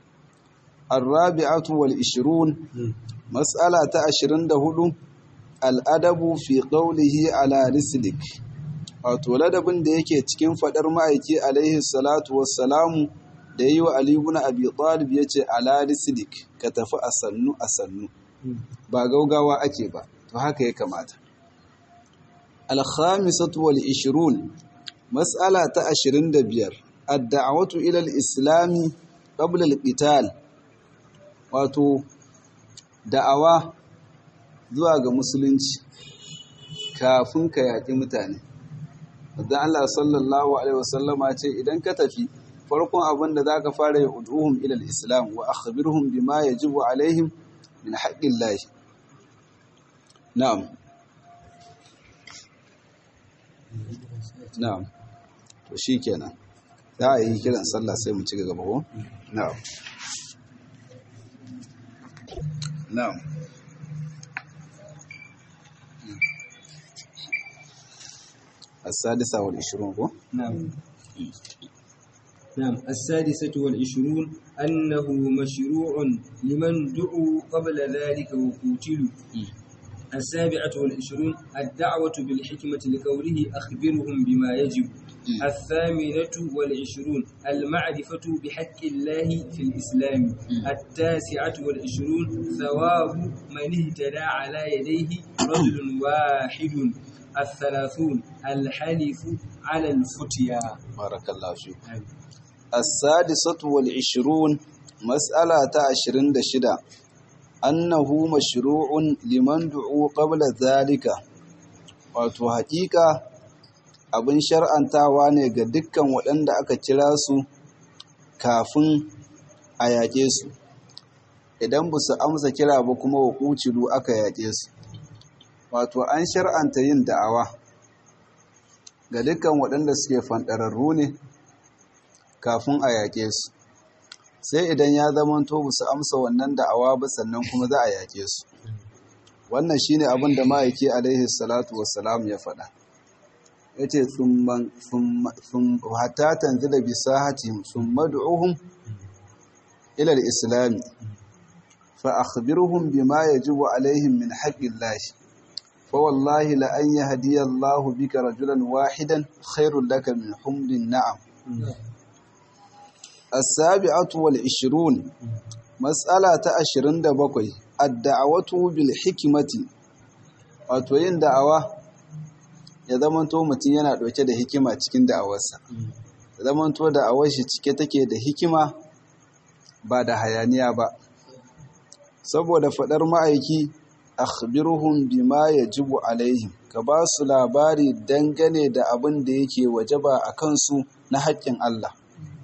الرابعة والعشرون مسألة عشرين دهدو الأدب في قوله على رسلك wato ladabin da yake cikin faɗar ma'aiki alaihi salatu wassalamu da yi wa Ali ibn Abi Talib yace ala rislik ka tafi a sannu a sannu ba gaugawa ake ba to haka ya kamata al-khamisatu wal 20 mas'ala ta 25 ad-da'watu ila al-islam qabla al-qital wato da'awa zuwa ga musulunci kafin ka yaƙi mutane wadda Allah sallallahu Alaihi wasallama ce idan ka tafi farkon abin da za ka fara yi ud'uhum ilal islam wa akhbirhum bima yajibu alaihim min haƙƙin lahi na'am na'am to shi kenan za a yi kiran sallah sai mu ci gaba ko na'am na'am السادسة والعشرون هو نعم نعم السادسة والعشرون أنه مشروع لمن دعوا قبل ذلك وقتلوا السابعة والعشرون الدعوة بالحكمة لقوله أخبرهم بما يجب الثامنة والعشرون المعرفة بحق الله في الإسلام التاسعة والعشرون ثواب من اهتدى على يديه رجل واحد الثلاثون الحلف على الفتيا بارك الله فيك السادسة والعشرون مسألة عشرين دشدة أنه مشروع لمن دعوا قبل ذلك wato hakika abin shar'antawa ne ga dukkan waɗanda aka kira su kafin a yaƙe su idan ba su amsa kira ba kuma wa ƙucilu aka yaƙe su wato an shar'anta yin da'awa ga dukkan waɗanda suke fanɗararru ne kafin a yaƙe su sai idan ya zamanto ba su amsa wannan da'awa ba sannan kuma za a yaƙe su wannan shine abin da ma'aiki alaihi salatu wassalam ya faɗa ya ce hatta tanzila bi sahatihim thumma du'uhum ila al-islam fa akhbirhum bima yajibu alaihim min haqqillahi فوالله لأن يهدي الله بك رجلا واحدا خير لك من حمر النعم السابعة والعشرون مسألة عشرين دبقي ad-da'watu bil hikmati wato yin da'awa ya zamanto mutum yana ɗauke da hikima cikin da'awarsa ya zamanto da'awar shi cike take da hikima ba da hayaniya ba saboda faɗar ma'aiki akhbiruhum bima yajibu alaihim ka ba su labari dangane da abin da yake wajaba a kansu na haƙƙin Allah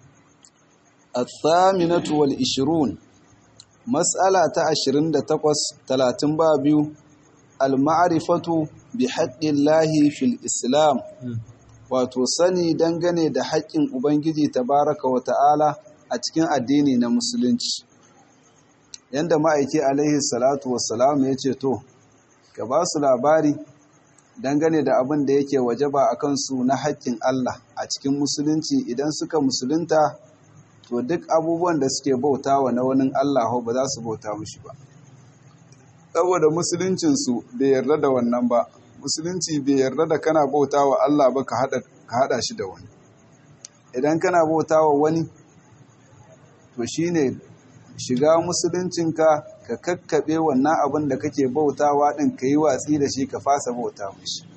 الثامنة والعشرون مسألة عشرين تقص ثلاثين بابيو المعرفة بحق الله في الإسلام وتصني دنغني da haƙƙin Ubangiji tabaraka wa ta'ala a cikin addini na musulunci yanda ma'aiki alaihi salatu wassalam ya ce to ka ba su labari dangane da abin da yake wajaba a kansu na haƙƙin Allah a cikin musulunci idan suka musulunta to duk abubuwan da suke bauta wa na wani Allah ba za su bauta mushi ba saboda musuluncinsu bai yarda da wannan ba musulunci bai yarda da kana bauta wa Allah ba ka haɗa shi da wani idan kana bauta wa wani to shine shiga musuluncinka ka kakkaɓe wannan abin da kake bautawa ɗin ka yi watsi da shi ka fasa bauta mushi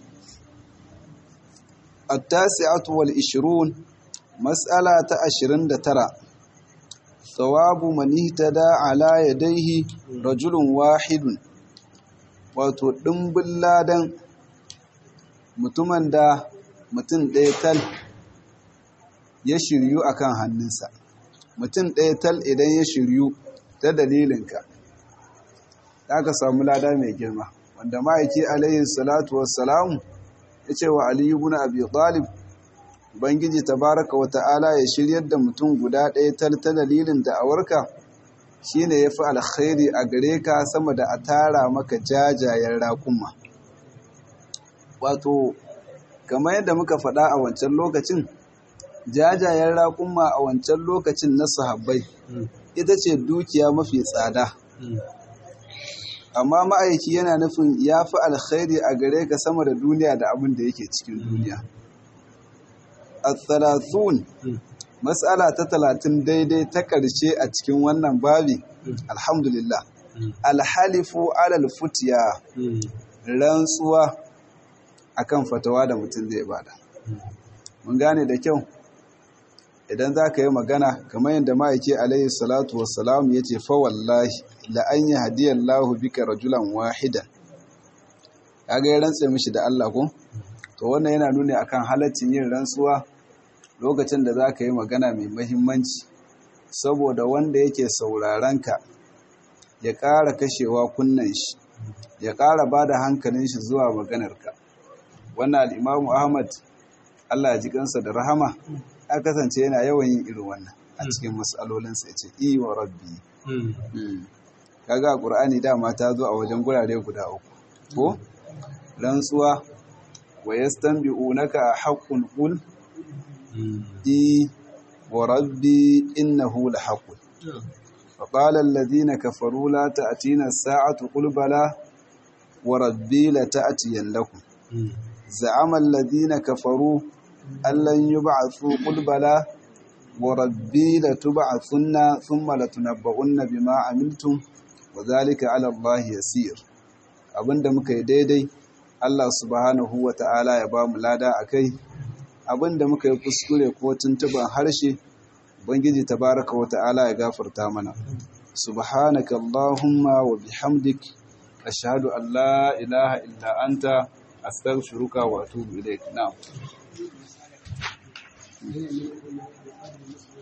التاسعة والعشرون Matsala ta ashirin da tara Tsawabu manihtada ala yadaihi rajulun wahidun wato ɗimbin ladan mutumin da mutum ɗaya tal ya shiryu a kan hannunsa mutum ɗaya tal idan ya shiryu ta dalilinka za ka samu lada mai girma wanda ma'aiki alayhi salatu wassalamu ya ce wa aliyu bin abi talib Ubangiji tabaraka wa ta'ala ya shiryar da mutum guda ɗaya ta dalilin da'awarka shi ne ya fi alkhairi a gare ka sama da a tara maka jajayen raƙuma. Wato, kamar yadda muka faɗa a wancan lokacin, jajayen raƙuma a wancan lokacin na sahabbai ita ce dukiya mafi tsada. Amma ma'aiki yana nufin ya fi alkhairi a gare ka sama da duniya da abin da yake cikin duniya. الثلاثون مسألة تتلاتين daidai ta ƙarshe a cikin wannan babi alhamdulillah alhalifu alal futiya rantsuwa akan fatawa da mutum zai bada mun gane da kyau idan za ka yi magana kamar yadda ma'aiki alayhi salatu wassalam ya ce fa wallahi la an yi hadiyar lahu bika rajulan wahidan ya ga ya rantse mishi da Allah ko to wannan yana nuni akan halaccin yin rantsuwa lokacin da za ka yi magana mai mahimmanci saboda wanda yake ka ya ƙara kashewa kunnen shi ya ƙara ba da hankalin shi zuwa maganarka wannan al'imamu ahmad allah ya ji kansa da rahama ya kasance yana yawan yin irin wannan a cikin matsalolinsa ya ce iya wa rabbi kaga a ƙur'ani dama ta zo a wajen gurare guda uku ko rantsuwa wa yastanbi'unaka haqqun qul i wa rabbi innahu lahaqqun فقال الذين كفروا لا تأتينا الساعة قل بلى وربي لتأتينكم زعم الذين كفروا أن لن يبعثوا قل بلى وربي لتبعثن ثم لتنبؤن بما عملتم وذلك على الله يسير abinda muka yi daidai Allah subhanahu wa ta'ala ya ba mu lada a kai abinda muka yi kuskure ko tuntuban harshe Ubangiji tabaraka wa ta'ala ya gafarta mana subhanaka Allahumma wa bihamdik ashhadu an la ilaha illa anta astaghfiruka wa atubu ilayk na'am